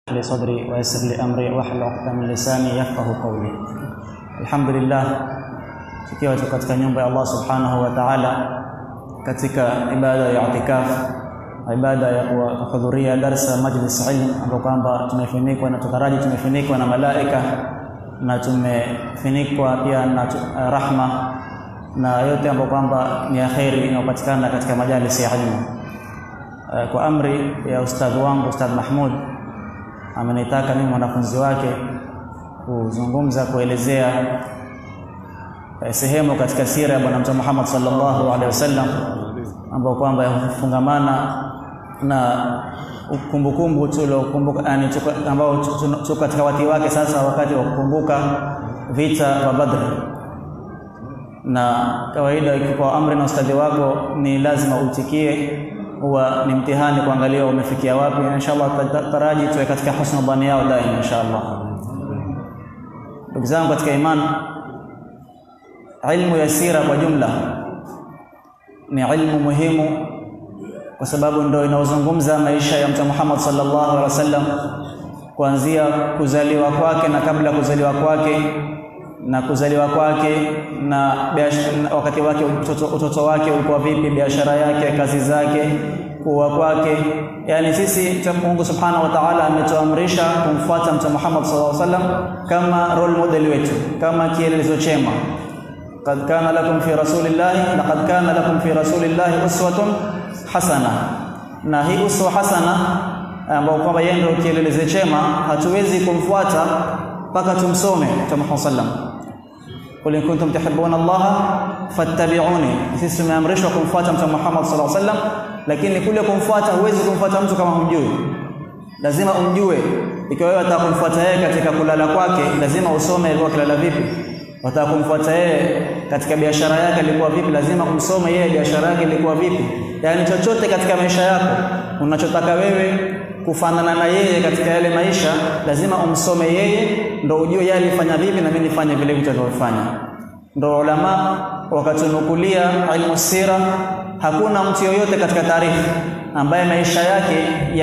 لي صدري ويسر لي امري واحلل عقدة من lisani yafqahu qawli. Alhamdulillah, tukiwa tuko katika nyumba ya Allah subhanahu wa ta'ala katika ibada ya itikaf, ibada ya kuhudhuria darsa majlis ilm, ambapo kwamba tumefunikwa na tutaraji tumefunikwa na malaika na tumefunikwa pia na rahma na yote ambayo kwamba ni ya kheri inayopatikana katika majalisi ya ilmu. Kwa amri ya ustadhi wangu Ustadh Mahmud amenitaka mimi mwanafunzi wake kuzungumza kuelezea sehemu katika sira ya Bwana Mtume Muhammad sallallahu alaihi wasallam ambao kwamba yafungamana na kumbukumbu tuliokumbuka yani ambao tuko katika wakati wake sasa, wakati wa kukumbuka vita vya Badr. Na kawaida kwa amri na ustadhi wako ni lazima utikie huwa ni mtihani kuangalia umefikia wapi. Inshallah taraji tuwe katika husnul dhani yao daima inshallah. Ndugu zangu katika imani, ilmu ya sira kwa jumla ni ilmu muhimu, kwa sababu ndio inaozungumza maisha ya Mtume Muhammad sallallahu alaihi wasallam kuanzia kuzaliwa kwake na kabla kuzaliwa kwake na kuzaliwa kwake na wakati wake utoto, utoto wake ulikuwa vipi, biashara yake, kazi zake, kuwa kwake. Yani sisi Mungu subhanahu wa ta'ala ametuamrisha kumfuata Mtume Muhammad sallallahu alaihi wasallam kama role model wetu, kama kielelezo chema. Qad kana lakum fi rasulillahi laqad kana lakum fi rasulillahi uswatun hasana, na hii uswa hasana ambao kwamba yeye ndio kielelezo chema, hatuwezi kumfuata mpaka tumsome Mtume Muhammad sallam Qul in kuntum tuhibbuna Allah fattabi'uni. Sisi tumeamrishwa kumfuata Mtume Muhammad sallallahu alaihi wasallam, lakini kule kumfuata, huwezi kumfuata mtu kama humjui, lazima umjue. Ikiwa wewe unataka kumfuata yeye katika kulala kwake, lazima usome alikuwa kilala vipi. Unataka kumfuata yeye katika biashara yake ilikuwa vipi, lazima umsome yeye biashara yake ilikuwa vipi. Yaani chochote katika maisha yako unachotaka wewe kufanana na yeye katika yale maisha, lazima umsome yeye, ndo ujue yeye alifanya vipi na mimi nifanye vile vitu alivyofanya. Ndo ulama wakatunukulia ilmu sira, hakuna mtu yoyote katika taarikhi ambaye maisha yake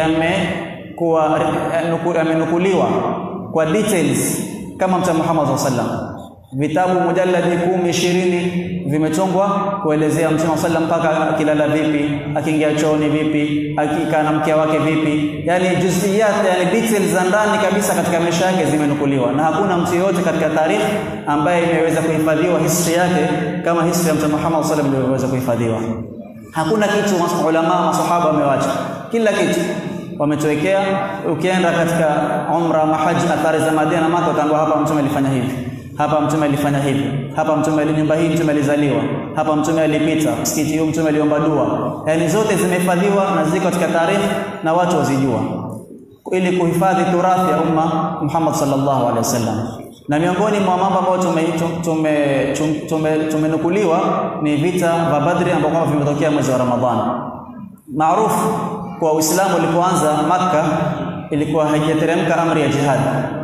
yamekuwa yamenukuliwa kwa details kama Mtume Muhammad sallallahu alaihi wasallam. Vitabu mujalladi kumi ishirini vimetungwa kuelezea Mtume sallam mpaka akilala vipi, akiingia chooni vipi, akikaa na mke wake vipi, yani juziyat, yani details za ndani kabisa katika maisha yake zimenukuliwa, na hakuna mtu yeyote katika taarikhi ambaye imeweza kuhifadhiwa history yake kama history ya Mtume Muhammad sallam ilivyoweza kuhifadhiwa. Hakuna kitu ulama masahaba wamewacha, kila kitu wametuwekea. Ukienda katika umra, mahaji, athari za Madina na Maka, utaambiwa hapa Mtume alifanya hivi hapa mtume alifanya hivi, hapa mtume nyumba hii mtume alizaliwa, hapa mtume alipita, msikiti huu mtume aliomba dua. Yani zote zimehifadhiwa na ziko katika taarikhi na watu wazijua, ili kuhifadhi turathi ya umma Muhammad sallallahu alaihi wasallam. Na miongoni mwa mambo ambayo tumenukuliwa tume, tume, tume ni vita vya Badri ambao kwamba vimetokea mwezi wa Ramadhani. Maarufu kwa Uislamu ulipoanza Makka, ilikuwa haijateremka amri ya jihad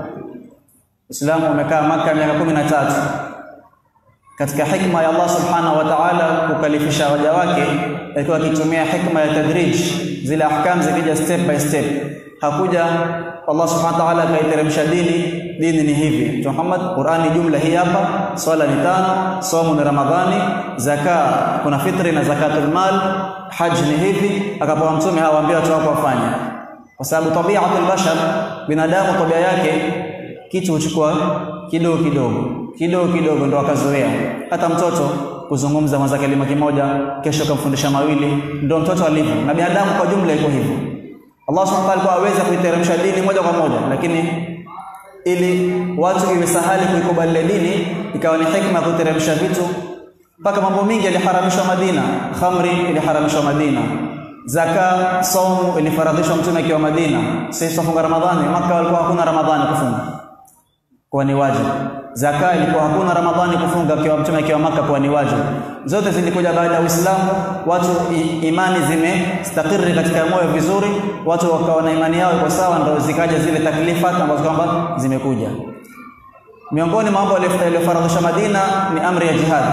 Uislamu umekaa Maka miaka kumi na tatu. Katika hikma ya Allah subhanahu wa ta'ala kukalifisha waja wake, alikuwa akitumia hikma ya tadrij, zile ahkam zikija step by step. Hakuja Allah subhanahu wa ta'ala akaiteremsha dini, dini ni hivi. Muhammad, Qur'ani jumla hii hapa, swala ni tano, somo ni Ramadhani, zaka kuna fitri na zakatul mal, haj ni hivi. Akapewa mtume hawaambia watu wako wafanye, kwa sababu tabiatul bashar, binadamu tabia yake kitu huchukua kidogo kidogo kidogo kidogo, ndo akazoea. Hata mtoto kuzungumza mwanza kalima kimoja, kesho kamfundisha mawili, ndo mtoto alivyo, na binadamu kwa jumla iko hivyo. Allah subhanahu wa ta'ala kwa aweza kuiteremsha dini moja kwa moja, lakini ili watu iwe sahali kuikubali dini, ikawa ni hikma ya kuteremsha vitu mpaka mambo mingi yaliharamishwa Madina. Khamri iliharamishwa Madina, zaka, saumu ilifaradhishwa mtume akiwa Madina. Sisi tufunga Ramadhani, Maka walikuwa hakuna Ramadhani kufunga kwa ni wajibu. Zaka ilikuwa hakuna Ramadhani kufunga kwa mtume akiwa Maka kwa ni wajibu. Zote zilikuja baada ya Uislamu, watu imani zimestakiri katika moyo vizuri, watu wakawa na imani yao iko sawa, ndio zikaja zile taklifat ambazo kwamba zimekuja. Miongoni mwa mambo yaliyofaradhisha Madina ni amri ya jihad.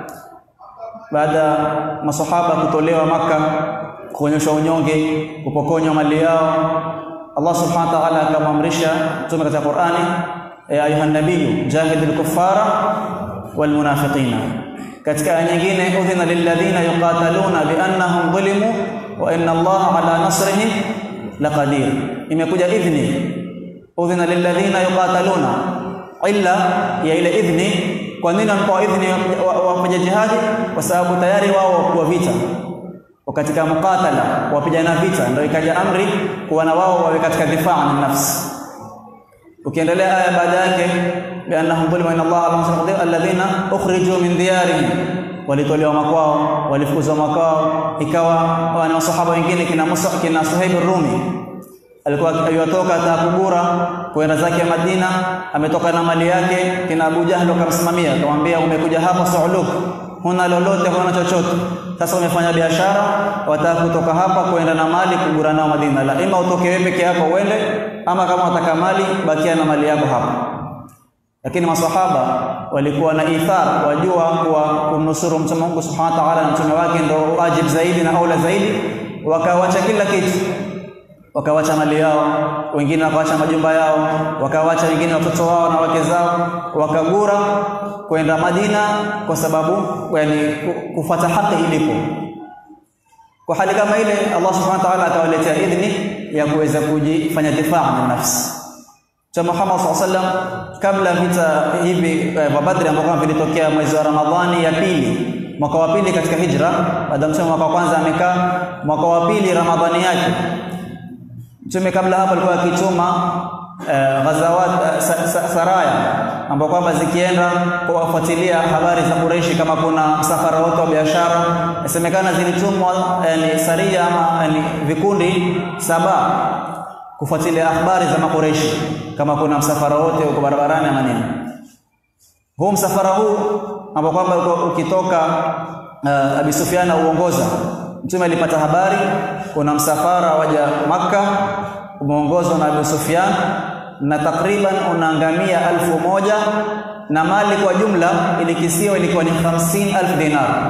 Baada masahaba kutolewa Maka, kuonyeshwa unyonge, kupokonywa mali yao Allah subhanahu wa ta'ala akamwamrisha mtume katika Qur'ani ya ayuha nabiyyu jahidil kuffara wal munafiqina katika aya nyingine udhina lilladhina yuqataluna biannahum dhulimu wa inna Allah ala nasrihim laqadir imekuja idhni udhina lilladhina yuqataluna illa ya ile idhni kwa nini wanapewa idhni wafanya jihadi kwa sababu tayari wao kwa vita katika mukatala wapigana vita ndio ikaja amri kuwa na wao wawe katika difaa na nafsi ukiendelea aya baada yake biannahum dhulimu inna allaha la yusrifu alladhina ukhriju min diyarihim walitolewa makwao walifukuzwa makwao ikawa ni wasahaba wengine kina Musa kina Suhaib Rumi alikuwa aliyotoka Takubura kwenda zake Madina ametoka na mali yake kina Abu Jahl akamsimamia akamwambia umekuja hapa Suuluk huna lolote huna chochote sasa umefanya biashara wataka kutoka hapa kwenda na mali kugura nao Madina la ima utoke wewe peke yako uende ama kama unataka mali bakia na mali yako hapa lakini maswahaba walikuwa na ithar wajua kuwa kumnusuru mtume Mungu Subhanahu wa ta'ala na mtume wake ndio wajib zaidi na aula zaidi wakawacha kila kitu wakawacha mali yao wengine wakawacha majumba yao wakawacha wengine watoto wao na wake zao wakagura kwenda Madina kwa sababu yani kufuata haki ilipo kwa hali kama ile Allah subhanahu wa ta'ala akawaletea idhni ya kuweza kujifanya difaa na nafsi cha Muhammad sallallahu alaihi wasallam kabla vita hivi vya Badri ambavyo vilitokea mwezi wa Ramadhani ya pili mwaka wa pili katika hijra baada mtume mwaka wa kwanza amekaa mwaka wa pili Ramadhani yake mtume kabla hapo alikuwa akituma uh, ghazawat uh, sa, sa, saraya ambao kwamba zikienda kuwafuatilia habari za Quraishi kama kuna msafara wote wa biashara inasemekana zilitumwa yani saria ama yani vikundi saba kufuatilia habari za makureishi kama kuna msafara wote uko barabarani ama nini huu msafara huu ambao kwamba ukitoka uh, Abi Sufyan uongoza mtume alipata habari kuna msafara waja maka umeongozwa na Abu Sufyan na takriban unaangamia alfu moja na mali kwa jumla ilikisiwa ilikuwa ni 50000 dinar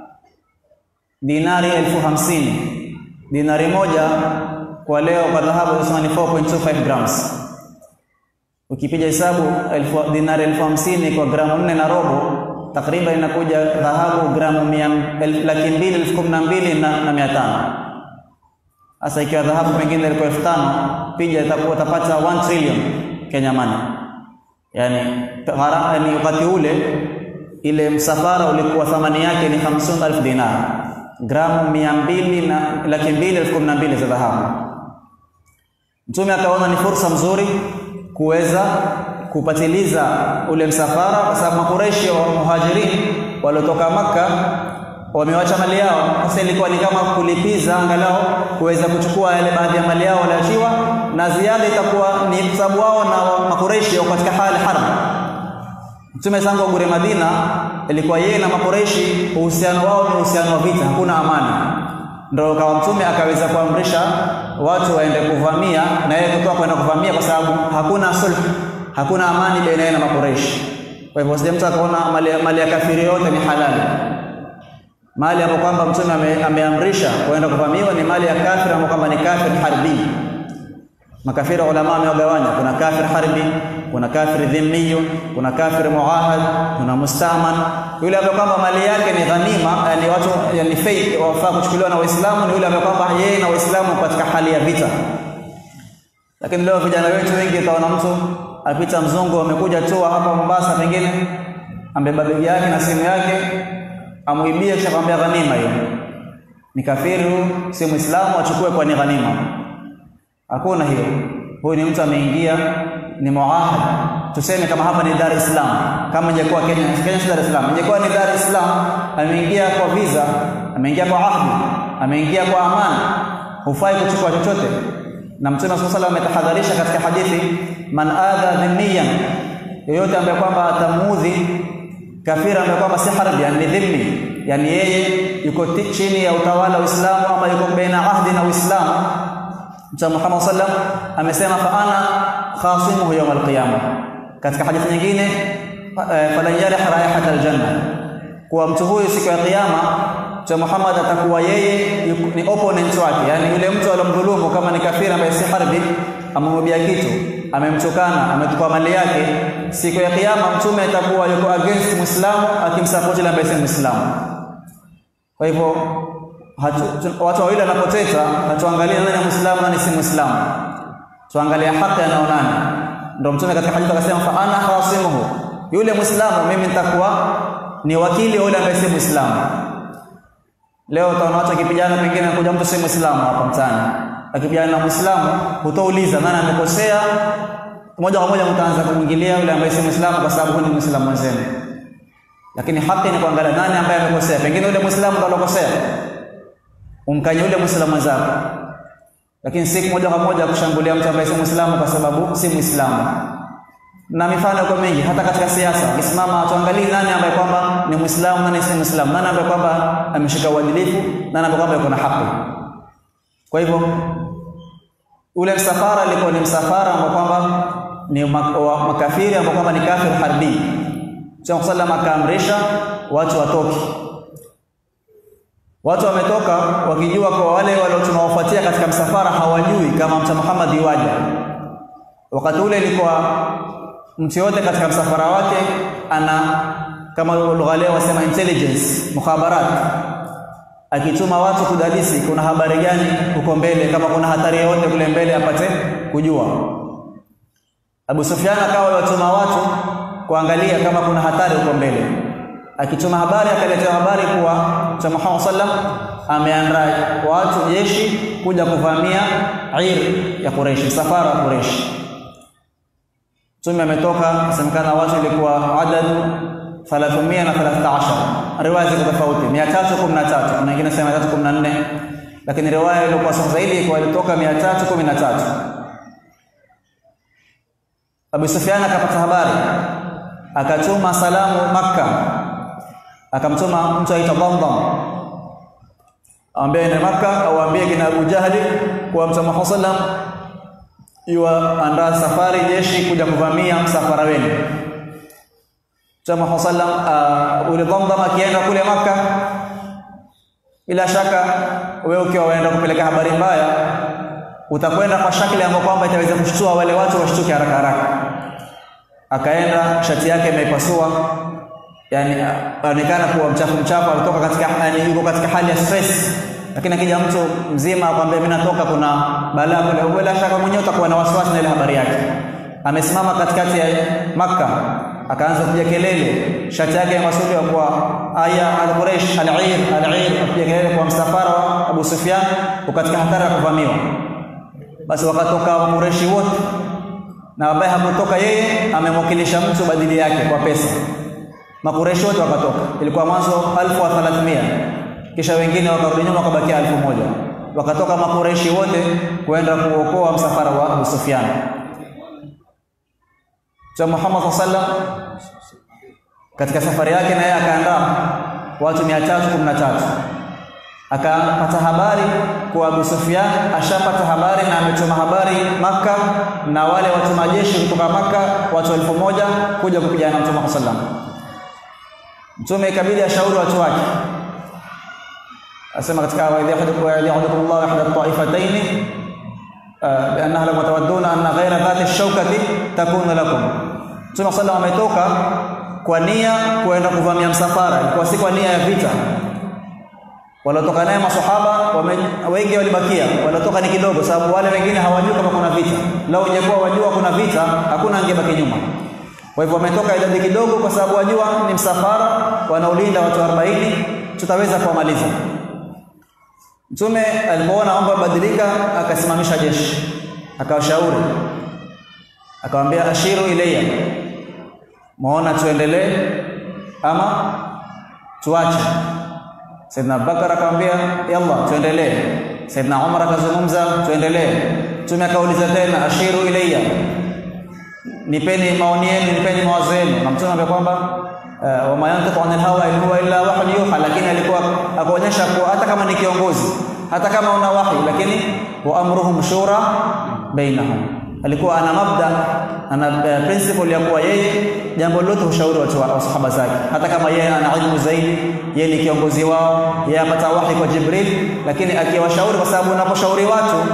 dinari elfu hamsini dinari moja kwa leo kwa dhahabu tunasema ni 4.25 grams ukipiga hesabu elfu dinari elfu hamsini kwa gramu nne na robo takriban inakuja dhahabu gramu mia laki mbili elfu kumi na mbili na mia tano sasa ikiwa dhahabu pengine ilikuwa elfu tano pija itakuwa utapata 1 trillion Kenya money yani gharama yani wakati ule ile msafara ulikuwa thamani yake ni 50000 dinar gramu mia mbili na laki mbili elfu kumi na mbili za dhahabu mtume akaona ni fursa mzuri kuweza kupatiliza ule msafara kwa sababu makureishi wa muhajirin waliotoka maka wamewacha mali yao sasa ilikuwa ni kama kulipiza angalau kuweza kuchukua yale baadhi ya mali yao waliachiwa na ziada itakuwa ni sababu wao na makureishi wako katika hali harb Mtume sangu gure Madina ilikuwa yeye na makureishi uhusiano wao ni uhusiano wa vita hakuna amani ndio kawa mtume akaweza kuamrisha watu waende kuvamia na yeye kutoka kwenda kuvamia kwa sababu hakuna sulh hakuna amani baina yeye na makureishi kwa hivyo sije mtu akaona mali, mali ya kafiri yote ni halali mali ambayo kwamba mtume ame, ameamrisha kwenda kuvamiwa ni mali ya kafiri ambayo kwamba ni kafir harbi makafiri ulama wamewagawanya kuna kafir harbi kuna kafir dhimmi kuna kafir muahad kuna mustaman yule ambaye kwamba mali yake ni ghanima yani watu yani fake wafaa kuchukuliwa na waislamu ni yule ambaye kwamba yeye na waislamu katika hali ya vita lakini leo vijana wetu wengi utaona mtu apita mzungu amekuja tu hapa Mombasa pengine ambeba begi yake na simu yake amuibie kisha kwambia ghanima hiyo ni kafiri huyu si muislamu achukue kwa ni ghanima hakuna hiyo huyu ni mtu ameingia ni muahad tuseme kama hapa ni Dar es Salaam kama ingekuwa Kenya Kenya si Dar es Salaam ingekuwa ni Dar es Salaam ameingia kwa visa ameingia kwa ahdi ameingia kwa amani hufai kuchukua chochote na mtume sallallahu alaihi wasallam ametahadharisha katika hadithi man adha dhimmiyan yoyote ambaye kwamba atamuudhi kafira ambaye kwamba si harbi yani dhimmi yani yeye yuko chini ya utawala wa Uislamu ama yuko baina ahdi na Uislamu Mtume Muhammad sallam amesema fa ana khasimuhu yawm alqiyama katika hadithi nyingine falan yarih raihata aljanna kwa mtu huyu siku ya kiyama Mtume Muhammad atakuwa yeye ni opponent wake yani yule mtu alomdhulumu kama ni kafiri ambaye si harbi amemwibia kitu, amemtukana, ametukua mali yake, siku ya Kiyama mtume atakuwa yuko against Muislamu akimsupport yule ambaye si Muislamu. Kwa hivyo watu wawili wanapoteta, hatuangalie nani Muislamu nani si Muislamu, tuangalie haki anaonana. Ndio mtume katika hadithi akasema, fa ana khasimuhu, yule Muislamu mimi nitakuwa ni wakili wa yule ambaye si Muislamu. Leo utaona watu akipigana, pengine anakuja mtu si Muislamu hapa mtaani, akipigana na Muislamu, hutauliza nani amekosea, moja kwa moja mtaanza kumwingilia yule ambaye si Muislamu kwa sababu ni Muislamu mwenzenu. Lakini haki ni kuangalia nani ambaye amekosea, pengine yule Muislamu ndo alokosea, umkanye yule Muislamu mwenzako, lakini si moja kwa moja kushambulia mtu ambaye si Muislamu kwa sababu si Muislamu na mifano kwa mingi hata katika siasa ukisimama tuangalie nani ambaye kwamba ni Muislamu nani si Muislamu nani ambaye kwamba ameshika uadilifu nani ambaye kwamba yuko na haki kwa hivyo ule msafara ilikuwa ni msafara ambao kwamba ni makafiri ambao kwamba ni kafir harbi Mtume sallam akaamrisha watu watoke watu wametoka wakijua kwa wale walio tunawafuatia katika msafara hawajui kama Mtume Muhammad yuaja wakati ule ilikuwa mtu yote katika msafara wake ana kama lugha leo wasema intelligence mukhabarat akituma watu kudadisi kuna habari gani huko mbele kama kuna hatari yoyote kule mbele apate kujua Abu Sufyan akawa watuma watu kuangalia kama kuna hatari huko mbele akituma habari akaletea habari kuwa Mtume Muhammad sallam ameandaa watu jeshi kuja kuvamia Ir ya Quraysh msafara wa Quraysh Mtume ametoka semekana watu ilikuwa adadu 313 riwaya ziko tofauti 313 kuna wengine sema 314 lakini riwaya iliyokuwa sahihi zaidi ilikuwa ilitoka 313 Abu Sufyan akapata habari akatuma salamu Makka akamtuma mtu aitwa Damdam ambaye ni Makka au ambie kina Abu Jahli kwa Mtume Muhammad sallam yuwa andaa safari jeshi kuja kuvamia msafara wenu Mtume Muhammad sallam uh, ule Damdam akienda kule Makka bila shaka wewe ukiwa waenda kupeleka habari mbaya utakwenda kwa shakli ambayo kwamba itaweza kushtua wale watu washtuke haraka haraka akaenda shati yake imeipasua yani aonekana kuwa mchafu mchafu alitoka katika yani yuko katika hali ya stress lakini akija mtu mzima akwambia mimi natoka kuna balaa kule bila shaka mwenyewe utakuwa na wasiwasi na ile habari yake amesimama katikati ya Makka akaanza kupiga kelele shati yake ya masuliwa kwa aya al-Quraysh al-Ir al-Ir kupiga kelele kwa msafara wa Abu Sufyan katika hatari ya kuvamiwa basi wakatoka Quraysh wote na ambaye hakutoka yeye amemwakilisha mtu badili yake kwa pesa makureshi wote wakatoka ilikuwa mwanzo 1300 kisha wengine wakarudi nyuma wakabakia 1000 wakatoka makureshi wote kwenda kuokoa msafara wa Abu Sufyan Mtume Muhammad sallam katika safari yake naye akaandaa watu 313 akapata habari kwa Abu Sufyan ashapata habari na ametuma habari maka na wale watu majeshi kutoka maka watu elfu moja kuja kupigana na Mtume Muhammad sallam Mtume ikabidi ashauri watu wake asema katika waidhi yahdhurullahu ihda at-ta'ifatayn biannaha lam tawadduna anna ghayra dhati ash-shawkati takunu lakum Mtume sallam ametoka kwa nia kuenda kuvamia msafara ilikuwa si kwa nia ya vita waliotoka naye masahaba wengi walibakia waliotoka ni kidogo sababu wale wengine hawajui kama kuna vita lao ingekuwa wajua kuna vita hakuna angebaki nyuma kwa hivyo wametoka idadi kidogo kwa sababu wajua ni msafara wanaulinda watu 40 tutaweza kuwamaliza Mtume alipoona mambo yabadilika akasimamisha jeshi akawashauri akamwambia ashiru ilayya muona tuendelee ama tuache Saidna Abubakar akamwambia yalla tuendelee Saidna Umar akazungumza tuendelee Mtume akauliza tena ashiru ilayya nipeni maoni yenu nipeni mawazo yenu na mtume ambaye kwamba uh, wama yantiqu anil hawa in huwa illa wahyu yuha lakini alikuwa akaonyesha kuwa hata kama ni kiongozi hata kama una wahi lakini wa amruhum shura bainahum alikuwa ana mabda ana uh, principle ya kuwa yeye jambo lolote ushauri watu wa sahaba zake hata kama yeye ana ilmu zaidi yeye ni kiongozi wao yeye apata wahi kwa Jibril lakini akiwashauri kwa sababu unaposhauri watu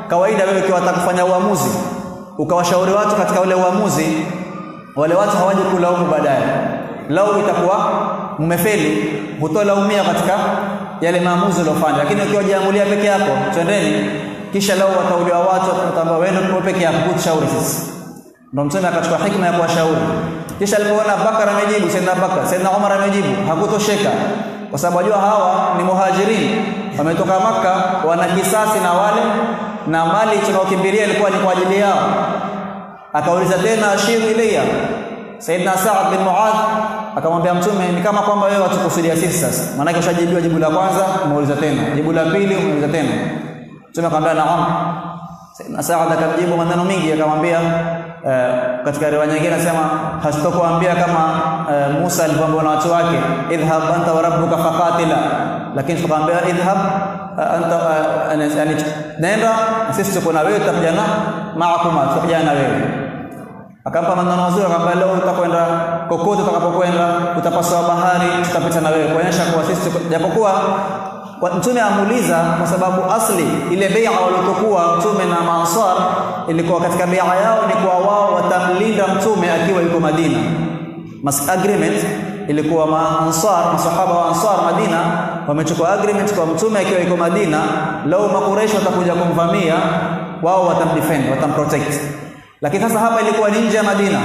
kawaida wewe ukiwa kufanya uamuzi ukawashauri watu katika ule uamuzi wale watu hawaji kulaumu baadaye lau itakuwa mmefeli hutolaumia katika yale maamuzi uliofanya lakini ukiwa jiamulia peke yako twendeni kisha lau watauliwa watu wataambia wewe ndio peke yako kutushauri sisi ndio mtume akachukua hikma ya kuwashauri kisha alipoona Bakar amejibu Saidna Bakar Saidna Umar amejibu hakutosheka kwa sababu wajua hawa ni muhajirin wametoka maka wana kisasi na wale na mali tunaokimbilia ilikuwa ni kwa ajili yao akauliza tena ashiru ilayya Saidna Sa'ad bin Muadh akamwambia mtume ni kama kwamba wewe watukusudia sisi sasa maana ushajibiwa jibu la kwanza umeuliza tena jibu la pili umeuliza tena mtume akamwambia naam Saidna Sa'ad akamjibu maneno mengi akamwambia uh, katika riwaya nyingine anasema hasitokuambia kama uh, Musa alivyoambiwa na watu wake idhhab anta wa rabbuka faqatila lakini tukamwambia idhhab uh, anta uh, yani nenda sisi tuko na wewe tutapigana maakuma tutapigana na wewe akampa maneno mazuri akamwambia leo utakwenda kokote utakapokwenda utapaswa bahari tutapita na wewe kuonyesha kuwa sisi japokuwa mtume amuuliza kwa sababu asli ile bai'a waliokuwa mtume na maansar ilikuwa katika bai'a yao ni kwa wao watamlinda mtume akiwa yuko Madina mas agreement ilikuwa maansar masahaba wa ansar Madina wamechukua agreement kwa mtume akiwa yuko Madina lau makureish watakuja kumvamia wao watamdefend watamprotect lakini sasa hapa ilikuwa ni nje ya Madina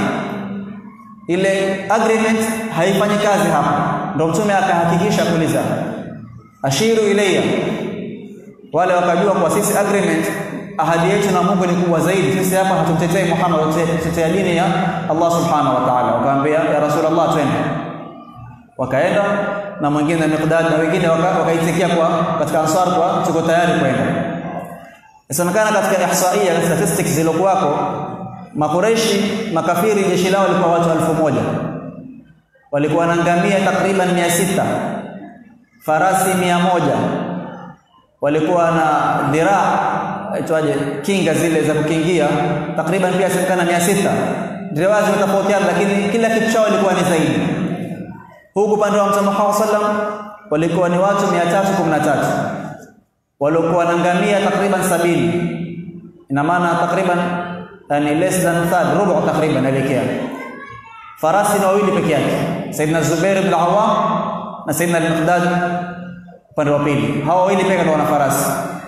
ile agreement haifanyi kazi hapa ndio mtume akahakikisha kuuliza ashiru ilayya wale wakajua kwa sisi agreement ahadi yetu na Mungu ni kubwa zaidi sisi hapa hatumtetei Muhammad tutetea dini ya Allah subhanahu wa ta'ala wakaambia ya rasulullah twende wakaenda na mwingine Miqdad na wengine wakaitikia kwa katika ansar kwa tuko tayari kwenda Inasemekana katika ihsaia statistics zilizokuwako Makureishi makafiri jeshi lao lilikuwa watu elfu moja walikuwa na ngamia takriban mia sita farasi mia moja walikuwa na dhiraa aitwaje kinga zile za kukingia takriban pia semekana mia sita riwaya zimetofautiana lakini kila kitu chao ilikuwa ni zaidi huku upande wa Mtume Muhammad sallam walikuwa ni watu 313 waliokuwa na ngamia takriban sabini ina maana takriban yani less than third rubu takriban elekea farasi ni wawili peke yake Saidina Zubair ibn Awam na Saidina al-Miqdad upande wa pili hawa wawili pekee ndio wana farasi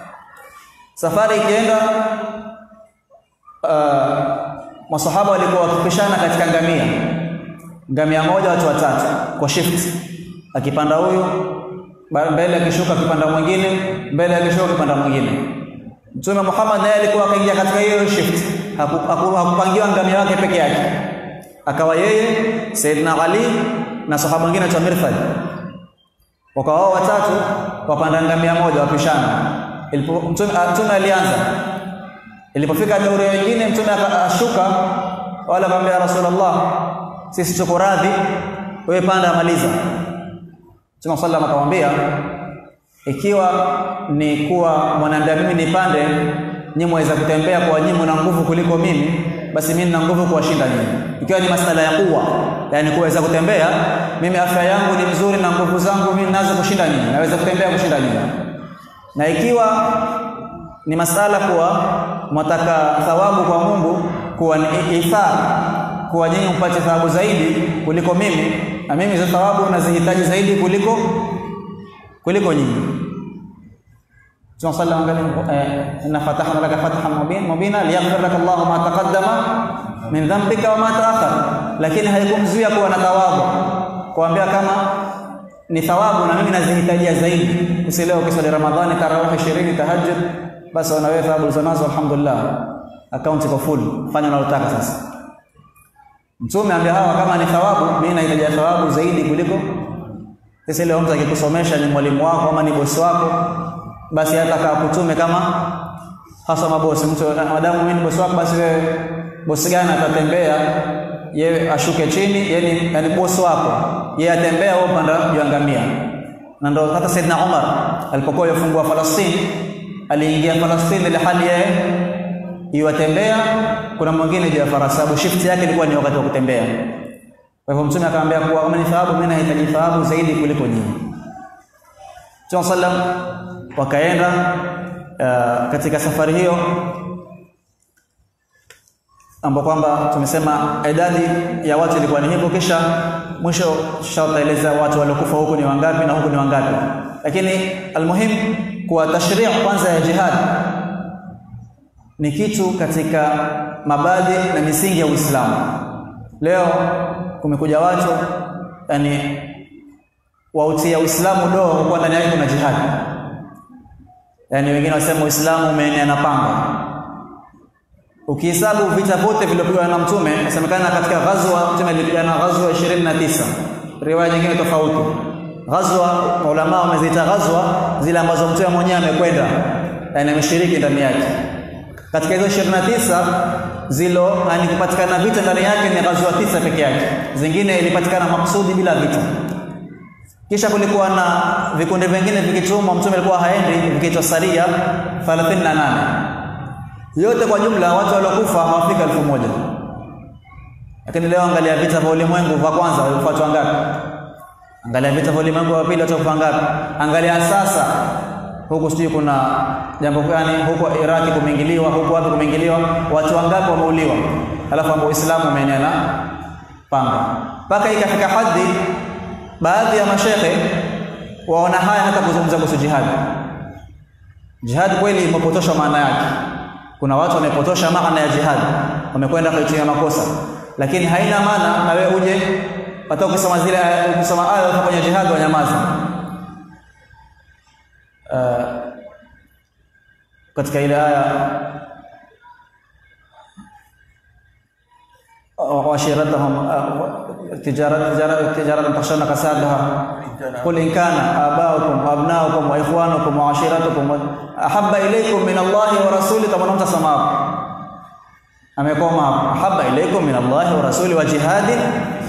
safari ikienda uh, masahaba walikuwa wakipishana katika ngamia ngamia moja watu watatu kwa shift akipanda huyu mbele akishuka akipanda mwingine mbele akishuka akipanda mwingine Mtume Muhammad naye alikuwa akaingia katika hiyo shift hakupangiwa ngamia wake peke yake akawa yeye Saidina Ali na sahaba mwingine aitwa Mirfad wakawa wao watatu wapanda ngamia moja wapishana mtume mtume alianza ilipofika dauri wengine mtume akashuka wala akamwambia rasulullah sisi tuko radhi wewe panda amaliza mtume sallam akamwambia ikiwa ni kuwa mwanadamu mimi nipande nyinyi mwaweza kutembea kwa nyinyi na nguvu kuliko mimi basi mimi nina nguvu kuwashinda nyinyi ikiwa ni masala ya kuwa yani kuweza kutembea mimi afya yangu ni mzuri na nguvu zangu mimi naweza kushinda nyinyi naweza kutembea kushinda nyinyi na ikiwa ni masala kuwa mwataka thawabu kwa Mungu kuwa ni ithar kuwa nyinyi mpate thawabu zaidi kuliko mimi na mimi hizo thawabu nazihitaji zaidi kuliko kuliko nyinyi Mtume sallallahu alayhi wasallam inna fatahna laka fathan mubin mubina liyaghfir laka Allahu ma taqaddama min dhanbika wa ma ta'akhkhar lakini haikumzuia kuwa na thawabu kuambia kama ni thawabu na mimi nazihitajia zaidi usielewe ukisali Ramadhani tarawih 20 tahajjud basi una wewe thawabu ulizonazo alhamdulillah account iko full fanya unalotaka sasa Mtume ambia hawa kama ni thawabu mimi nahitaji thawabu zaidi kuliko sasa leo mtu akikusomesha ni mwalimu wako ama ni bosi wako basi hata kakutume kama hasa mabosi mtu madamu mimi ni bosi wako basi wewe bosi gani atatembea yeye ashuke chini yani yani bosi wako yeye atembea wewe upanda juu ngamia na ndio hata Saidna Umar alipokuwa yafungua Falastini aliingia Falastini ile hali yeye iwatembea kuna mwingine juu ya farasi sababu shift yake ilikuwa ni wakati wa kutembea kwa hivyo mtume akamwambia kuwa kama ni thawabu mimi nahitaji thawabu zaidi kuliko nyinyi Mtume sallam wakaenda uh, katika safari hiyo ambapo kwamba tumesema idadi ya watu ilikuwa ni hivyo, kisha mwisho tutaeleza watu waliokufa huku ni wangapi na huku ni wangapi. Lakini almuhim kwa tashrii kwanza ya jihad ni kitu katika mabadi na misingi ya Uislamu. Leo kumekuja watu yani wautia Uislamu doa kwa kuwa ndani yake kuna jihad. Yani wengine wasema Uislamu umeenea na panga. Ukihesabu vita vyote vilivyopigwa na Mtume, inasemekana katika ghazwa Mtume alipigana ghazwa 29. Riwaya nyingine tofauti. Ghazwa maulama wameziita ghazwa zile ambazo Mtume mwenyewe amekwenda na ameshiriki ndani yake. Katika hizo 29 zilo yani kupatikana vita ndani yake ni ghazwa tisa peke yake. Zingine ilipatikana maksudi bila vita. Kisha kulikuwa na vikundi vingine vikitumwa, Mtume alikuwa haendi, vikiitwa saria 38 yote kwa jumla watu waliokufa hawafika elfu moja lakini leo angalia vita vya ulimwengu vya kwanza walifuata wangapi angalia vita vya ulimwengu wa pili watu wangapi angalia sasa huku sijui kuna jambo gani huko Iraki kumeingiliwa huko wapi kumeingiliwa watu wangapi wameuliwa alafu ambao Uislamu umeenea na panga mpaka ikafika hadhi baadhi ya mashehe waona haya hata kuzungumza kuhusu jihad jihad kweli imepotoshwa maana yake kuna watu wamepotosha maana ya jihad wamekwenda kuitia makosa lakini haina maana na wewe uje hata ukisoma zile ukisoma aya kwenye jihad wanyamaza uh, katika ile aya وعشيرتهم تجارة تجارة تجارة تخشون كسادها قل إن كان آباؤكم وأبناؤكم وإخوانكم وعشيرتكم أحب إليكم من الله ورسوله كما نمت سماء amekoma ahaba ilaikum min Allah wa rasuli wa jihadin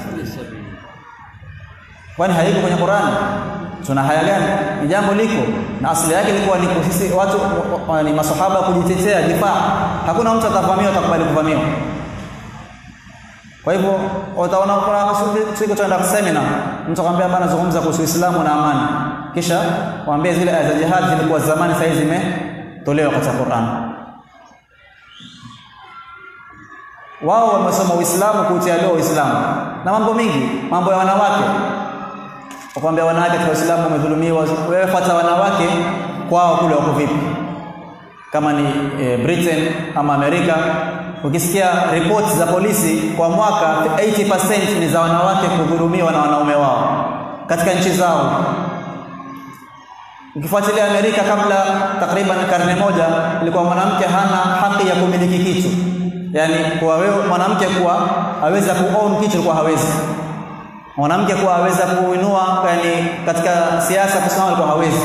kwani haiko kwenye Qur'an tuna haya gani ni jambo liko na asili yake ilikuwa ni sisi watu ni masahaba kujitetea difaa hakuna mtu atavamiwa atakubali kuvamiwa kwa hivyo utaona kuna siku tuenda seminar mtu akwambia bana zungumza kuhusu Uislamu na amani kisha waambie zile aya za jihad zilikuwa zamani sasa zimetolewa katika Qur'an wao wamesoma Uislamu kuutia leo Uislamu na mambo mengi mambo ya wanawake wakwambia wanawake katika Uislamu wamedhulumiwa wewe fuata wanawake kwao kule wako vipi kama ni e, Britain ama Amerika ukisikia ripoti za polisi kwa mwaka 80% ni za wanawake kudhulumiwa na wanaume wao katika nchi zao ukifuatilia Amerika kabla takriban karne moja ilikuwa mwanamke hana haki ya kumiliki kitu yani kwa wewe mwanamke kuwa aweza kuown kitu kwa hawezi mwanamke kuwa aweza kuinua yani katika siasa kusimama kwa hawezi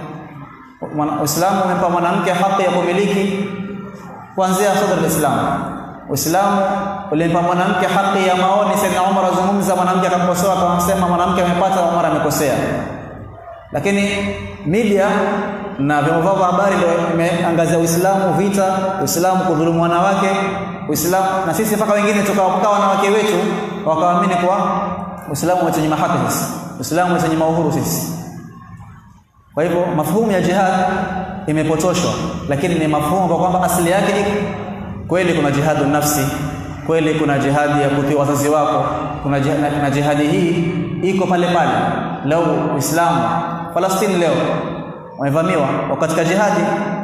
Uislamu umempa mwanamke haki ya kumiliki kuanzia sadr al-Islam Uislamu ulimpa mwanamke haki ya maoni Sayyidina Umar azungumza mwanamke akamkosoa akamsema mwanamke amepata Umar amekosea lakini media na vyombo vya habari ndio imeangazia Uislamu vita, Uislamu kudhulumu wanawake, Uislamu na sisi mpaka wengine tukawakuta wanawake wetu wakaamini kwa Uislamu wetu haki sisi. Uislamu wetu uhuru sisi. Kwa hivyo mafuhumu ya jihad imepotoshwa, lakini ni mafuhumu kwa kwamba asili yake iko kweli. Kuna jihadu nafsi, kweli kuna jihadi ya kutii wazazi wako, kuna jihadi, na jihadi hii iko pale pale. Leo Uislamu Falastini leo wamevamiwa katika jihadi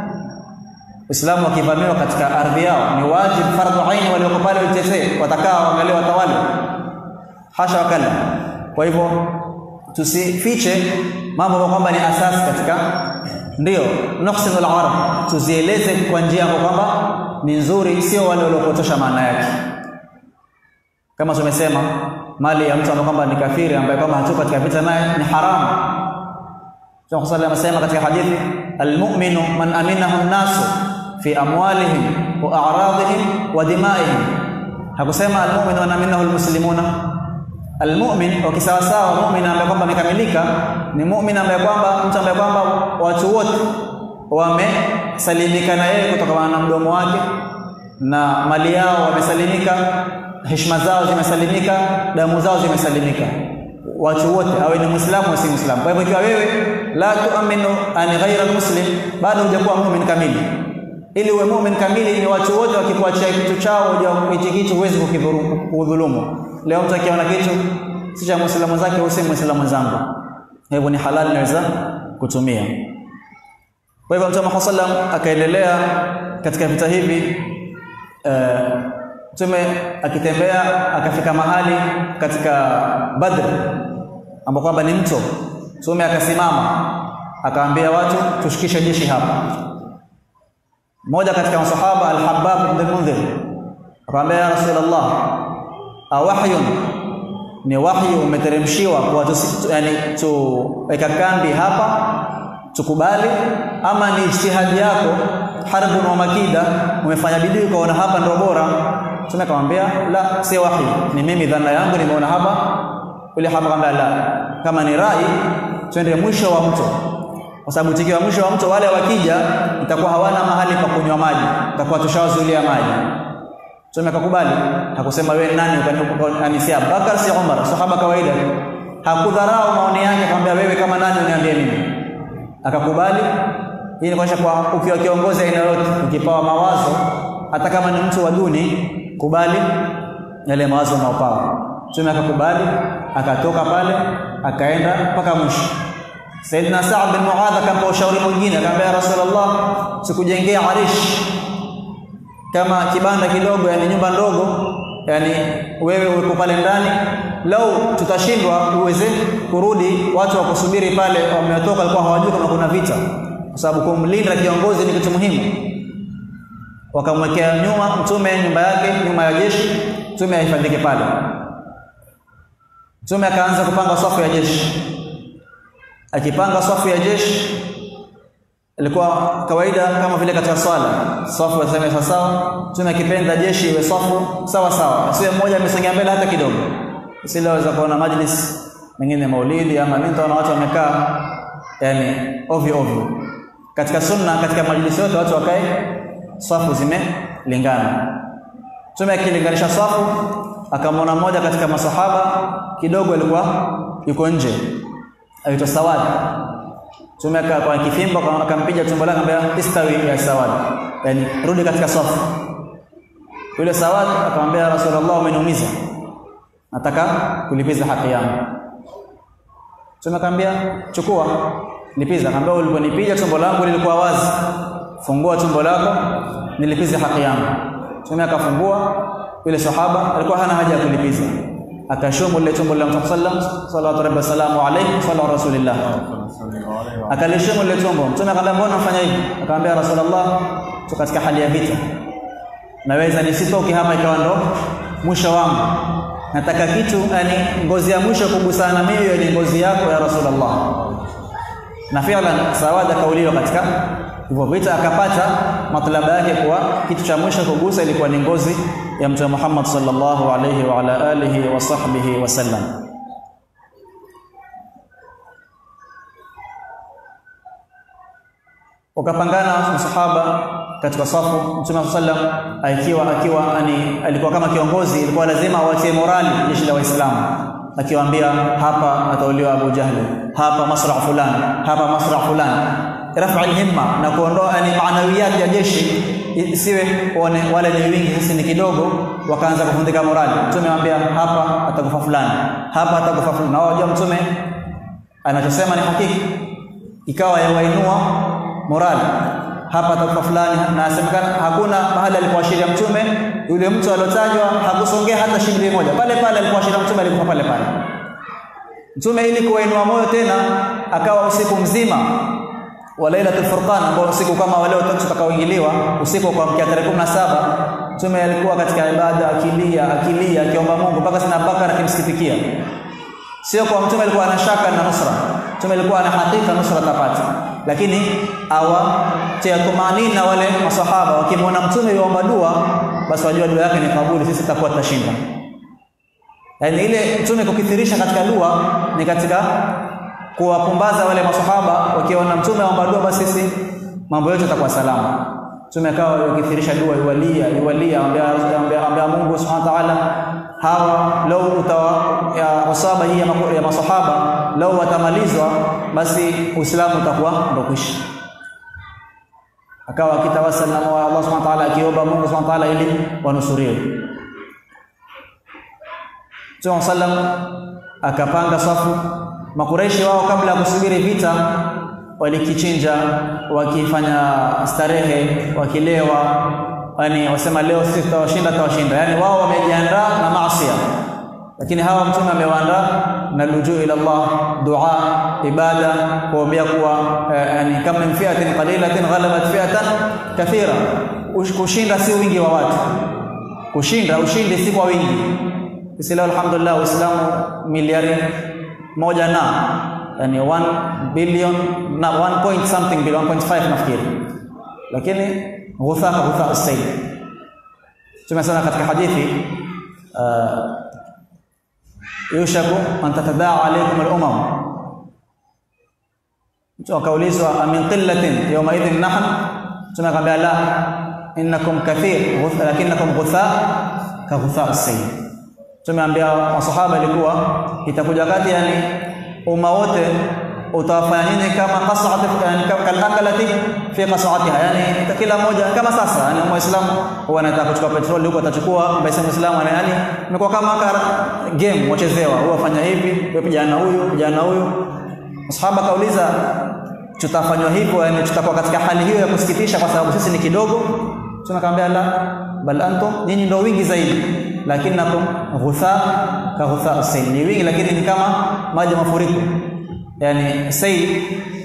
Uislamu wakivamiwa katika ardhi yao ni wajibu fardhu aini walioko pale waitetee watakaa waangalie watawale hasha wakala kwa hivyo tusifiche mambo kwa kwamba ni asasi katika ndio nuhsinu al-arab tuzieleze kwa njia ambayo kwamba ni nzuri sio wale waliopotosha maana yake kama tumesema mali ya mtu ambaye kwamba ni kafiri ambaye kwamba hatuko katika vita naye ni haramu Mtume صلى الله katika hadithi almu'minu man aminahu an-nasu fi amwalihim wa a'radihim wa dima'ihim hakusema almu'minu man aminahu almuslimuna almu'min ukisawa sawa mu'min ambaye kwamba amekamilika ni mu'min ambaye kwamba mtu ambaye kwamba watu wote wamesalimika na yeye kutokana na mdomo wake na mali yao wamesalimika heshima zao zimesalimika damu zao zimesalimika watu wote awe ni muislamu au si muislamu kwa hivyo ikiwa wewe la tuaminu an ghaira muslim bado hujakuwa muumini kamili ili uwe muumini kamili ni watu wote wakikuachia kitu chao hichi kitu huwezi kukidhulumu leo mtu akiona kitu si cha muislamu zake au si muislamu zangu hivyo ni halali naweza kutumia kwa hivyo Mtume sallam akaendelea katika vita hivi Mtume uh, akitembea akafika mahali katika Badr ambapo kwamba ni mto. Mtume akasimama akaambia watu tushikishe jeshi hapa. Mmoja katika masahaba Al-Habbab ibn Mundhir akamwambia ya Rasulullah, awahyun ni wahyi umeteremshiwa kwa yani tuweka kambi hapa tukubali ama ni ijtihadi yako harbun wa makida umefanya bidii ukaona hapa ndio bora Mtume akamwambia la si wahi ni mimi dhana yangu nimeona hapa yule hapa akamwambia la kama ni rai twende mwisho wa mto kwa sababu tikiwa mwisho wa mto wale wakija itakuwa hawana mahali pa kunywa maji itakuwa tushawazuilia maji Mtume akakubali hakusema wewe nani ukanisia Bakar si Umar sahaba kawaida hakudharau maoni yake akamwambia wewe kama nani uniambie mimi akakubali hii ni kuonyesha kwa ukiwa kiongozi aina yote ukipawa mawazo hata kama ni mtu wa duni kubali yale mawazo unaopawa mtume akakubali akatoka pale akaenda mpaka mwisho Saidina Sa'd bin Muadh akampa ushauri mwingine akamwambia Rasulullah sikujengea arish kama kibanda kidogo yani nyumba ndogo yani wewe uko pale ndani lau tutashindwa uweze kurudi watu wakusubiri pale wametoka walikuwa hawajui kama kuna vita kwa sababu kumlinda kiongozi ni kitu muhimu wakamwekea nyuma mtume nyumba yake nyuma ya jeshi mtume ahifadhike pale mtume akaanza kupanga safu ya jeshi akipanga safu ya jeshi ilikuwa kawaida kama vile katika swala safu ya sawa mtume akipenda jeshi iwe safu sawa sawa asiwe mmoja amesongea mbele hata kidogo usiloweza kuona majlis mengine maulidi ama nini na watu wamekaa yani ovyo ovyo katika sunna katika majlisi yote watu wakae safu zimelingana mtume akilinganisha safu akamwona mmoja katika masahaba kidogo alikuwa yuko nje aitwa Sawad mtume kwa kifimbo akampiga tumbo lake akamwambia istawi ya Sawad yani rudi katika safu yule Sawad akamwambia Rasulullah umeniumiza nataka kulipiza haki yangu mtume akamwambia chukua lipiza akamwambia uliponipiga tumbo langu lilikuwa wazi fungua tumbo lako nilipize haki yangu mtume akafungua yule sahaba alikuwa hana haja ya kulipiza akashumu lile tumbo la Mtume sallam sallallahu alaihi wasallam alayhi sallallahu rasulillah akalishumu lile tumbo mtume akamwambia mbona unafanya hivi akamwambia rasulullah tu katika hali ya vita naweza nisitoke hapa ikawa ndo mwisho wangu nataka kitu yani ngozi ya mwisho kugusana mimi ni ngozi yako ya rasulullah na fi'lan sawada kauliwa katika hivyo vita akapata matlaba yake kwa kitu cha mwisho kugusa ilikuwa ni ngozi ya mtume Muhammad sallallahu alayhi wa ala alihi wa sahbihi wasallam wakapangana masahaba katika safu mtume sallam akiwa akiwa ani alikuwa kama kiongozi ilikuwa lazima awatie morali jeshi la waislamu akiwaambia hapa atauliwa Abu Jahli hapa masra fulani hapa masra fulani rafa alhimma na kuondoa yani maanawiyat ya jeshi isiwe one wale ni wingi sisi ni kidogo wakaanza kufundika morali mtume anambia hapa atakufa fulani hapa atakufa fulani na wajua mtume anachosema ni hakika ikawa yawainua morali hapa atakufa fulani na asemekana hakuna mahali alipoashiria mtume yule mtu aliotajwa hakusongea hata shilingi moja pale pale alipoashiria mtume alikufa pale pale mtume ili kuwainua moyo tena akawa usiku mzima wa Lailatul Furqan ambao usiku kama wale watatu tutakaoingiliwa usiku kwa mkia tarehe 17 mtume alikuwa katika ibada akilia akilia akiomba Mungu mpaka sina Bakara akimsikitikia sio kwa mtume alikuwa ana shaka na nusra mtume alikuwa ana hakika nusra tapata lakini awatia tumanina wale masahaba wakimwona mtume yuomba dua basi wajua dua yake ni kabuli sisi tutakuwa tutashinda yani ile mtume kukithirisha katika dua ni katika kuwapumbaza wale masahaba wakiona mtume aomba dua basi sisi mambo yote yatakuwa salama mtume akawa yakithirisha dua iwalia iwalia ambia ambia Mungu subhanahu wa ta'ala hawa lau utawa ya asaba hii ya, ya masahaba lau watamalizwa basi Uislamu utakuwa ndo kwisha akawa akitawasal na Allah subhanahu wa ta'ala akiomba Mungu subhanahu wa ta'ala ili wanusuriwe Mtume sallam akapanga safu makureishi wao kabla ya kusubiri vita walikichinja wakifanya starehe wakilewa yani wasema leo sisi tutawashinda tutawashinda yani wao wamejiandaa na maasi lakini hawa mtume amewaandaa na lujuu ila Allah dua ibada kuombea kuwa eh, yani kama min fi'atin qalilatin ghalabat fi'atan kathira kushinda si wingi wa watu kushinda ushindi si kwa wingi sisi leo alhamdulillah uislamu miliari moja na yani 1 billion na 1 point something billion 1.5 nafikiri lakini ghutha ghutha as-sayl tumesema katika hadithi uh, yushaku an tatadaa alaykum al-umam mtu akaulizwa amin qillatin yawma idhin nahn tunakwambia la innakum kathir lakinakum ghutha ka ghutha as-sayl tumeambia masahaba ilikuwa itakuja wakati yani umma wote utawafanya nyinyi kama qas'at yani kalakalati fi qas'atiha yani kila mmoja kama sasa yani muislamu huwa anataka kuchukua petroli huko atachukua mbaya muislamu yani imekuwa kama game wachezewa huwa fanya hivi wewe kijana huyu kijana huyu masahaba kauliza tutafanywa hivyo yani tutakuwa katika hali hiyo ya kusikitisha kwa sababu sisi ni kidogo tunakwambia la bal antum nyinyi ndio wingi zaidi lakinakum ghutha ka ghutha sayl ni wingi lakini ni kama maji mafuriko yani sayl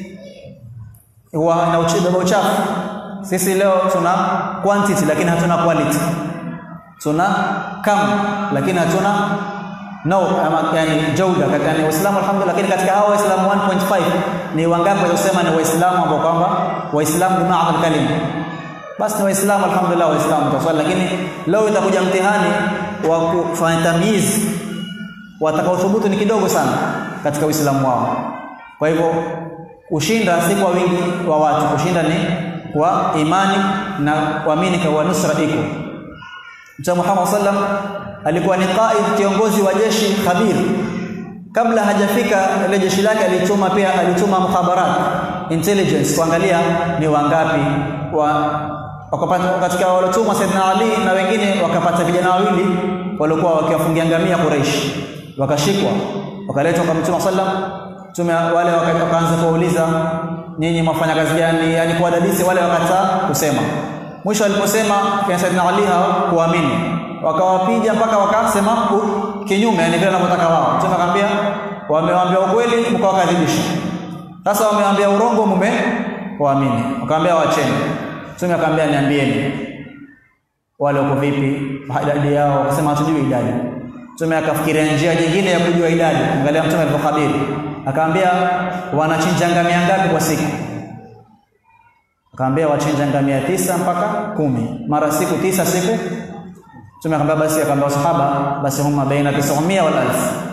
huwa na uchibeba uchafu sisi leo tuna quantity lakini hatuna quality tuna kam lakini hatuna no ama yani jauda yani waislamu alhamdulillah lakini katika hao waislamu 1.5 ni wangapi waliosema ni waislamu ambao kwamba waislamu bi ma'na kalima basi ni waislamu alhamdulillah waislamu taswali lakini leo itakuja mtihani wa kufanya tamyiz watakaothubutu ni kidogo sana katika uislamu wao kwa hivyo ushinda si kwa wingi wa watu kushinda ni kwa imani na kuamini kwa nusra iko Mtume Muhammad sallam alikuwa ni qaid kiongozi wa jeshi khabir kabla hajafika ile jeshi lake alituma pia alituma mukhabarat intelligence kuangalia ni wangapi wa wakapata katika waliotumwa Saidina Ali na wengine wakapata vijana wawili waliokuwa wakiwafungia ngamia Quraish wakashikwa wakaletwa kwa Mtume sallam Mtume wale wakaanza kuuliza nyinyi mwafanya kazi gani yani kuwadadisi wale wakataa kusema mwisho aliposema kina Saidina Ali hawakuamini wakawapiga mpaka wakasema kinyume yani vile wanavyotaka wao Mtume akamwambia wamewaambia ukweli mkawakadhibisha sasa wamewaambia urongo mume waamini wakamwambia waacheni Mtume akamwambia niambieni wale wako vipi idadi yao akasema hatujui idadi Mtume akafikiria njia nyingine ya kujua idadi angalia Mtume alivyokabiri akamwambia wanachinja ngamia ngapi kwa siku akamwambia wachinja ngamia tisa mpaka kumi mara siku tisa siku Mtume akamwambia basi akamwambia sahaba basi huma baina 900 wal 1000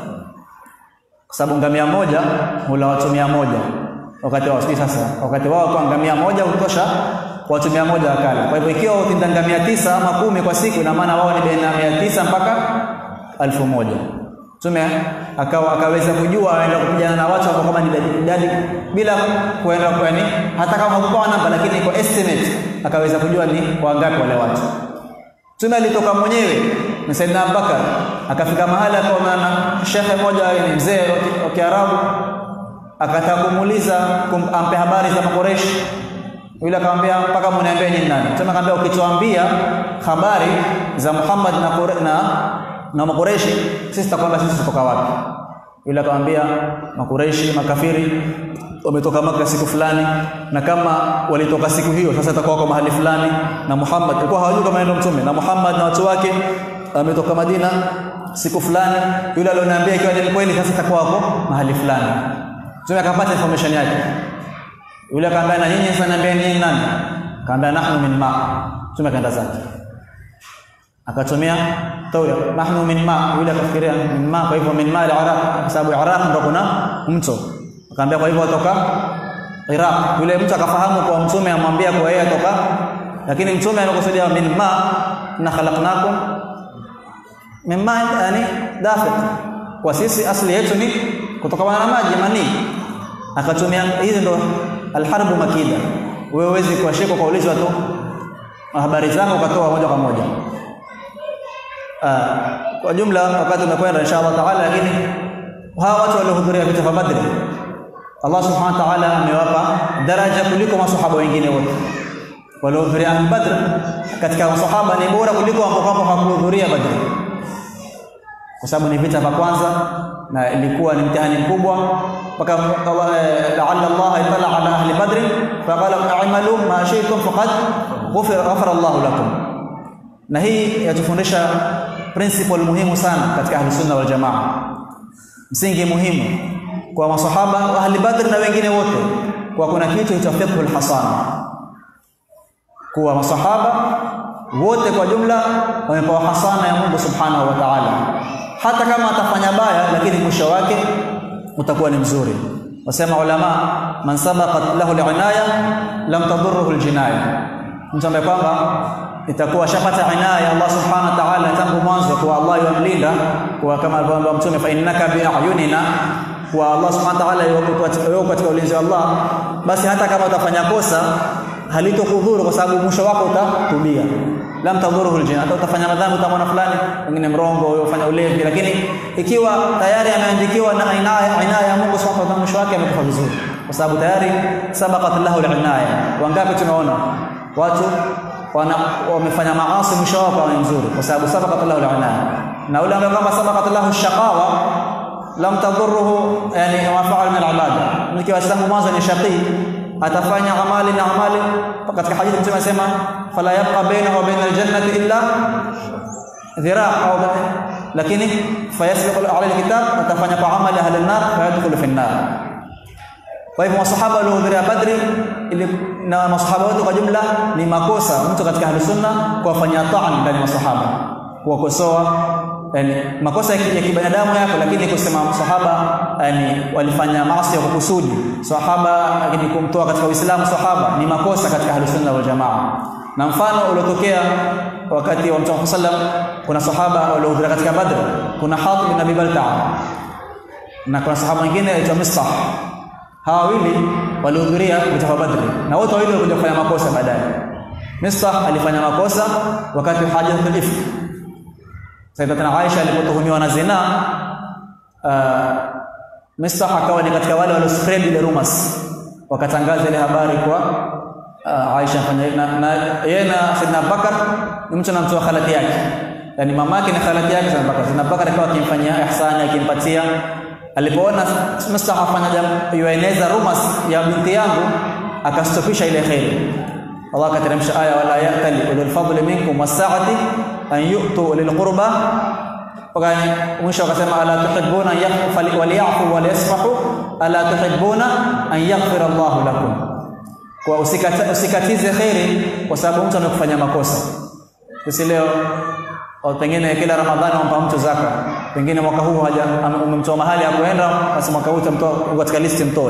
kwa sababu ngamia moja hula watu 100 wakati wao sasa wakati wao kwa ngamia moja hutosha watu 100 wakala kwa hivyo ikiwa utinda ngamia tisa ama kumi kwa siku ina maana wao ni baina ya tisa mpaka alfu moja Mtume akawa akaweza kujua aenda kupigana na watu ambao kama ni idadi bila kuenda kwani hata kama hakupewa namba lakini kwa estimate akaweza kujua ni wangapi wale watu Mtume alitoka mwenyewe na Saidina Abubakar akafika mahali akaona na shekhe mmoja ni mzee wa Kiarabu akataka kumuuliza ampe habari za Makoreshi yule akamwambia mpaka mniambie nyinyi nani Mtume akamwambia ukituambia habari za Muhammad na na na Makureishi sisi tutakwambia sisi tutoka wapi yule akamwambia Makureishi makafiri wametoka Maka siku fulani na kama walitoka siku hiyo sasa itakuwa kwa mahali fulani na Muhammad alikuwa hawajui kama ndio mtume na Muhammad na watu wake ametoka Madina siku fulani yule alioniambia ikiwa ni kweli sasa itakuwa hapo mahali fulani mtume akapata information yake yule akamwambia na nyinyi sasa niambia nyinyi nani akamwambia nahnu min ma mtume akaenda zake akatumia tawya nahnu min ma yule akafikiria min ma kwa hivyo min ma al-Iraq kwa sababu Iraq ndio kuna mto akamwambia kwa hivyo atoka Iraq yule mtu akafahamu kwa mtume amwambia kwa yeye atoka lakini mtume anakusudia min ma na khalaqnakum min ma yani dafiq kwa sisi asili yetu ni kutokana na maji manii akatumia hizi ndo alharbu makida wewe huwezi kuwashika kwa ulizwa tu habari zako ukatoa moja kwa moja uh, kwa jumla wakati umekwenda inshallah taala lakini hawa watu waliohudhuria vita vya Badri Allah subhanahu wa ta'ala amewapa daraja kuliko masahaba wengine wote waliohudhuria Badr katika masahaba ni bora kuliko ambao kwamba hawakuhudhuria Badr kwa sababu ni vita vya kwanza na ilikuwa ni mtihani mkubwa mpaka la'alla Allah itala ala ahli badr faqala a'malu ma shi'tum faqad ghufira ghafara Allah lakum na hii yatufundisha principle muhimu sana katika ahli sunna wal jamaa msingi muhimu kwa masahaba wa ahli badr na wengine wote kwa kuna kitu cha fiqhul hasana kuwa masahaba wote kwa jumla wamepewa hasana ya Mungu subhanahu wa ta'ala hata kama atafanya baya lakini mwisho wake utakuwa ni mzuri wasema ulama man sabaqat lahu al-inaya lam tadurruhu al-jinaya mtu ambaye kwamba itakuwa shapata inaya Allah subhanahu wa ta'ala tangu mwanzo kwa Allah yamlinda kwa kama alivyoambia mtume fa innaka bi ayunina kwa Allah subhanahu wa ta'ala yuko katika ulinzi wa Allah basi hata kama utafanya kosa halitokudhuru kwa sababu mwisho wako utatubia lam tadhuruhu aljin hata utafanya madhambi utamwona fulani wengine mrongo wewe ufanya ulevi lakini ikiwa tayari ameandikiwa na inaya inaya ya Mungu subhanahu wa ta'ala mwisho wake amekufa vizuri kwa sababu tayari sabaqat lahu alinaya wangapi tunaona watu wana wamefanya maasi mwisho wao ni mzuri kwa sababu sabaqat lahu alinaya na ule ambaye kwamba sabaqat lahu shaqawa lam tadhurruhu yani ma fa'al min al-ibada nikiwa tangu mwanzo ni shaqi atafanya amali na amali katika hadithi mtume anasema fala yabqa bainahu wa baina aljannati illa dhira' au lakini fayasbiqu alayhi alkitab atafanya kwa amali ahli an-nar fayadkhulu fi an-nar kwa hivyo masahaba waliohudhuria badri ili na masahaba wote kwa jumla ni makosa mtu katika ahli sunna kuwafanyia ta'an ndani ya masahaba kuwakosoa yani makosa ya kibinadamu yako lakini kusema sahaba yani walifanya maasi ya kukusudi sahaba lakini kumtoa katika Uislamu sahaba ni makosa katika ahli sunna wal jamaa na mfano uliotokea wakati wa Mtume sallam kuna sahaba waliohudhuria katika Badr kuna Hatib bin Abi Balta'a na kuna sahaba mwingine aitwa Mistah hawa wawili walihudhuria vita vya Badr na wote wawili walikuja kufanya makosa baadaye Mistah alifanya makosa wakati wa hajatul ifk Sayyidatuna Aisha alipotuhumiwa na zina uh, Mistah akawa ni katika wale walio spread ile rumors wakatangaza ile habari kwa uh, Aisha fanya na, na yeye na Sayyidina Bakar ni mtu anamtoa khalati yake yani mamake ni khalati yake Sayyidina Bakar Sayyidina Bakar akawa akimfanyia ihsani akimpatia alipoona Mistah afanya yueneza rumors ya binti yangu akastopisha ile khairi Allah akateremsha aya wala ya'tali ulul fadli minkum was-sa'ati an yu'tu lil qurba wakani mwisho akasema ala tuhibbuna yaghfir waliyafu waliyasfahu ala tuhibbuna an yaghfira Allah lakum kwa usikata, usikatize khairi kwa sababu mtu anakufanya makosa sisi leo au pengine kila ramadhani wampa mtu zaka pengine mwaka huu haja umemtoa mahali ya kuenda basi mwaka huu utamtoa katika listi mtoe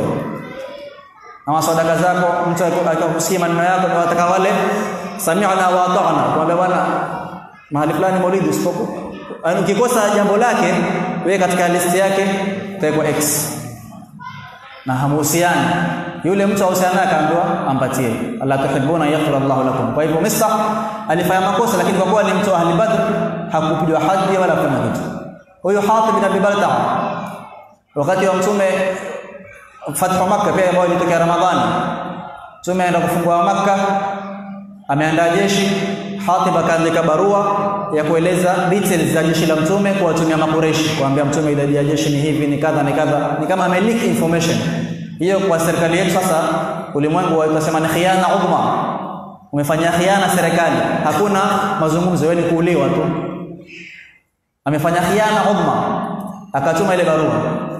ama sadaka zako mtu akakusikia maneno yako na wataka wale sami'na wa ata'na kwamba bwana mahali fulani maulidi usipoku yani ukikosa jambo lake wewe katika listi yake utakuwa x na hamuhusiani yule mtu ahusiana akaambiwa ampatie Allah tuhibuna yaghfir Allah lakum kwa hivyo Mistah alifanya makosa lakini kwa kuwa ni mtu ahli Badr hakupigwa hadhi wala kuna kitu huyo Hatib bin Abi Balta'a wakati wa mtume fathu Makkah pia ambayo ilitokea Ramadhani mtume aenda kufungua Makkah ameandaa jeshi Hatib akaandika barua ya kueleza details za jeshi la mtume kuwatumia makureshi kuambia mtume idadi ya jeshi ni hivi ni kadha ni kadha ni kama ameleak information hiyo kwa serikali yetu sasa ulimwengu watasema ni khiana udhma umefanya khiana serikali hakuna mazungumzo wewe ni kuuliwa tu amefanya khiana udhma akatuma ile barua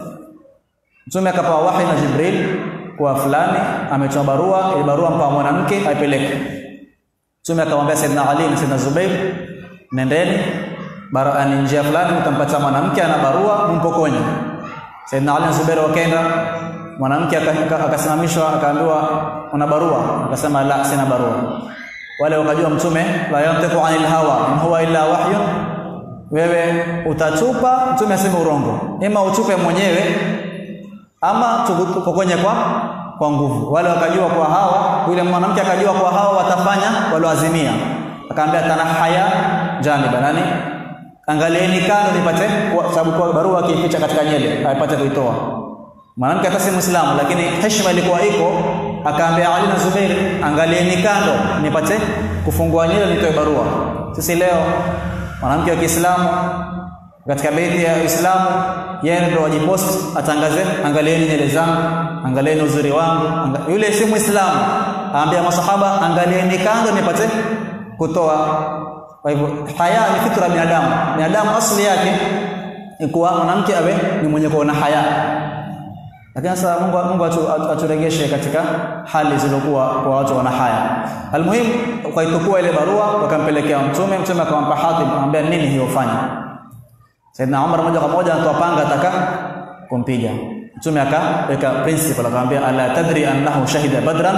mtume akapewa wahi na Jibril kwa fulani ametoa barua ile barua mpa mwanamke aipeleke mtume akamwambia Saidina Ali na Saidina Zubair nendeni bara ni njia fulani mtampata mwanamke ana barua mumpokonye Saidina Ali na Zubair wakaenda mwanamke akasimamishwa akaambiwa una barua akasema la sina barua wale wakajua mtume la yantiqu anil hawa in huwa illa wahyun wewe utatupa mtume aseme urongo ima utupe mwenyewe ama tukupokonye kwa kwa nguvu wale wakajua kwa hawa yule mwanamke akajua kwa hawa watafanya walioazimia akaambia tanahaya janiba nani angalieni kando nipate kwa sababu kwa barua akificha katika nyele apate kuitoa mwanamke hata si muislamu lakini heshima ilikuwa iko akaambia Ali na Zubair angalieni kando nipate kufungua nyele nitoe barua sisi leo mwanamke wa Kiislamu katika beiti ya Uislamu yeye ndo wajipost atangaze angalieni nyele zangu angalieni uzuri wangu anga... yule si muislamu aambia masahaba angalieni kando nipate kutoa kwa hivyo haya ni fitra ya binadamu binadamu asili yake ni kuwa mwanamke awe ni mwenye kuona haya lakini sasa Mungu Mungu aturegeshe katika hali zilizokuwa kwa watu wana haya almuhimu kwa itukua ile barua wakampelekea mtume mtume akampa Hatib akamwambia nini hiyo fanya Saidna Umar moja kwa moja anatoa panga ataka kumpiga mtume akaweka principle akamwambia ala tadri annahu shahida badran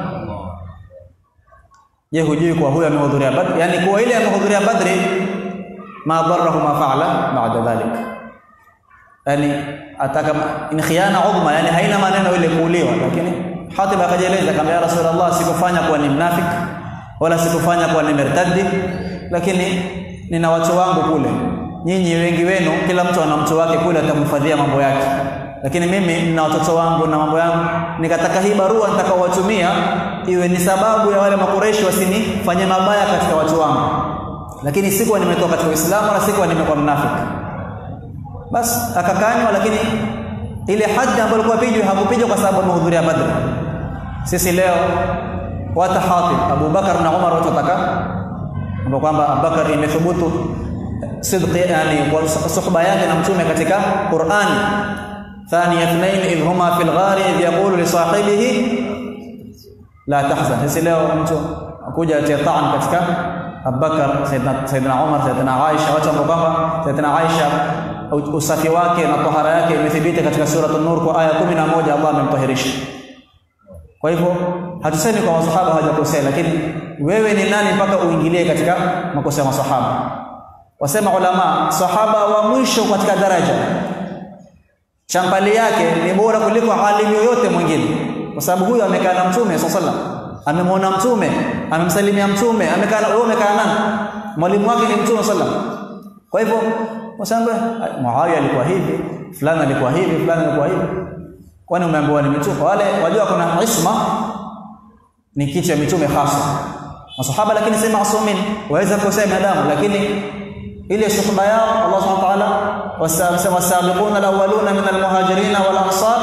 je hujui kwa huyo amehudhuria badri yani kwa ile amehudhuria badri ma darahu ma fa'ala ba'da dhalik yani ataka ni khiana udhma yani haina maneno ile kuuliwa lakini Hatib akajieleza kama ya Rasulullah sikufanya kuwa ni mnafik wala sikufanya kuwa ni murtadi lakini nina watu wangu kule nyinyi wengi wenu kila mtu ana mtu wake kule atamhifadhia mambo yake lakini mimi nina watoto wangu na mambo yangu nikataka hii barua nitakaowatumia iwe ni sababu ya wale makureshi wasinifanye mabaya katika watu wangu lakini sikuwa nimetoka katika Uislamu wala sikuwa nimekuwa mnafiki bas akakanywa lakini ile haji ambayo alikuwa pijwa hakupijwa kwa sababu amehudhuria Badr sisi leo wata Hatib Abu Bakar na Umar watu wataka ndio kwamba Abu Bakar imethubutu sidqi yani kwa suhba yake na mtume katika Qur'an ثاني اثنين إذ هما في الغار إذ يقول لصاحبه لا تحزن sisi leo mtu akuja atia taan katika Abubakar Saidina Saidina Umar Saidina Aisha watu ambao kwamba Saidina Aisha usafi wake na tahara yake imethibiti katika sura an-Nur kwa aya 11 Allah amemtahirisha kwa hivyo hatusemi kwa masahaba hawajakosea lakini wewe ni nani mpaka uingilie katika makosa ya masahaba wasema ulama sahaba wa mwisho katika daraja champali yake ni bora kuliko alimu yoyote mwingine kwa sababu huyo amekaa na mtume sallallahu amemwona mtume amemsalimia mtume amekaa na wewe umekaa nani mwalimu wake ni mtume sallallahu kwa hivyo wasamba Muawiya alikuwa hivi fulani alikuwa hivi fulani alikuwa hivi kwani umeambiwa ni mitume wale wajua kuna isma ni kitu ya mitume hasa masahaba lakini si maasumin waweza kukosea binadamu lakini ile suhba yao Allah subhanahu wa ta'ala wasabiquna alawwaluna min almuhajirin wal ansar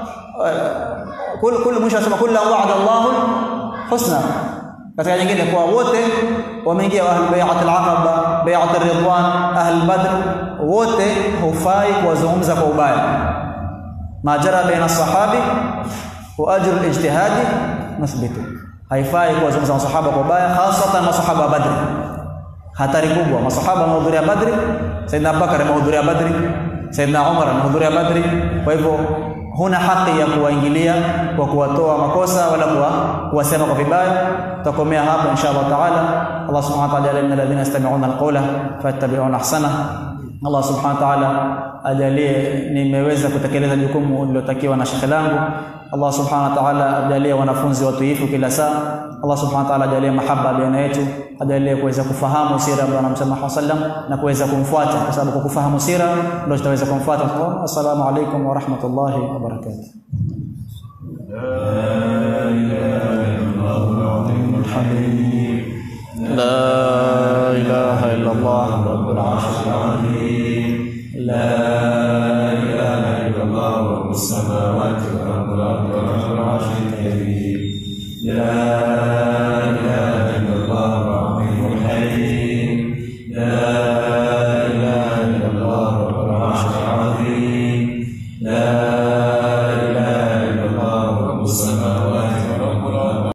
kul kul mwisho anasema kullu wa'ada Allah husna katika nyingine kwa wote wameingia ahlul bai'at al-aqaba bai'at ar-ridwan ahlul badr wote hufai kuwazungumza kwa ubaya ma jara baina sahabi wa ajru al-ijtihadi masbitu haifai kuwazungumza masahaba kwa ubaya hasatan masahaba wa badr hatari kubwa masahaba wamehudhuria badri saidna abubakar amehudhuria badri saidna umar amehudhuria badri kwa hivyo huna haki ya kuwaingilia kwa kuwatoa makosa wala kuwa, kuwasema kwa vibaya tutakomea hapa insha Allah taala Allah subhanahu wa ta'ala ajalie alladhina yastami'una alqawla fayattabi'una ahsana Allah subhanahu wa ta'ala ajalie nimeweza kutekeleza jukumu lilotakiwa na shekhe langu Allah subhanahu wa ta'ala ajalie wanafunzi watiifu kila saa Allah subhanahu wa ta'ala ajalie mahaba baina yetu ajalie kuweza kufahamu sira ya Bwana Mtume Muhammad sallam na kuweza kumfuata kwa sababu kwa kufahamu sira ndio tutaweza kumfuata assalamu alaikum wa rahmatullahi wa barakatuh لا إله إلا الله رب العرش العظيم لا إله إلا الله رب السماوات ورب الأرض ورب العرش الكريم لا إله إلا الله العظيم الحليم